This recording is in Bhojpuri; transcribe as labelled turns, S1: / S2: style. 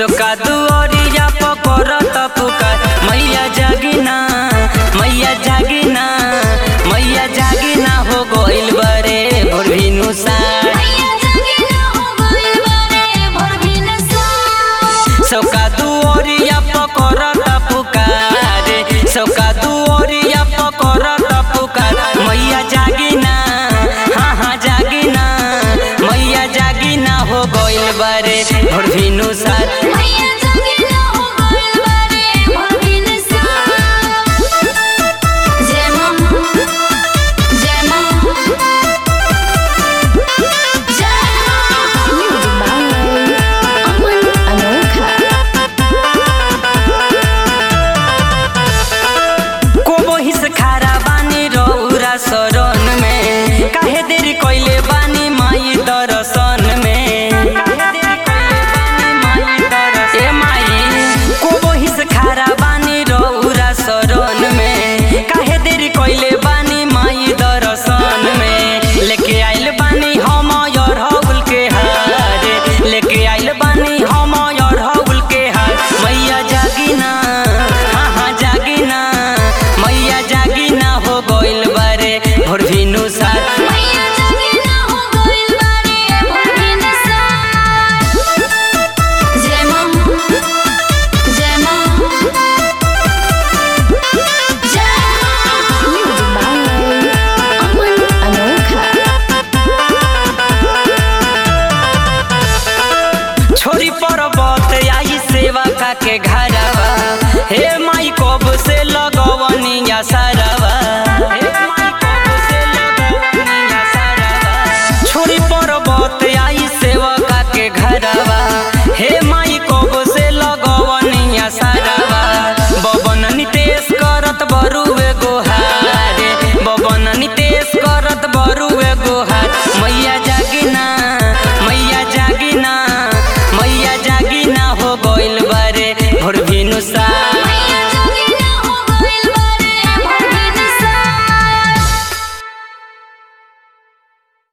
S1: सोका दुआरिया पकड़त पुकार मैया जागिना मैया जागिना मैया जागिना हो गइल बरे भोर भिनु सार
S2: मैया जागिना हो गइल बारे भोर भिनसार
S1: सोका दुआरिया पकड़त पुकार सोका दुआरिया पकड़त पुकार मैया जागिना हाँ हाँ जागिना मैया जागिना हो गइल बरे भोर भिनु सार
S2: मैया जागिना हो गइल बारे भोर भिनसार जय मां जय मां जय मां
S3: अमन अनोखा
S1: कोबोही से खारा बानी रौरा शरण में काहे देरी कइले बानी माई दर्शन में काहे देरी कइले बानी माई दर्शन ए माई कोबोही से खारा बानी रौरा शरण में काहे देरी कइले बानी माई दर्शन में लेके आइल बानी हम और हौल के हार लेके आइल बानी हम और हौल के हार मैया जागिना हाँ हाँ जागिना मैया जागिना हो गइल बारे भोर भिनु सार
S2: मैया जागिना हो गइल बारे भोर भिनसार जय मां जय मां जय मां
S3: अमन अनोखा
S1: छोरी पर्वत आई सेवा का के घरवा हे माई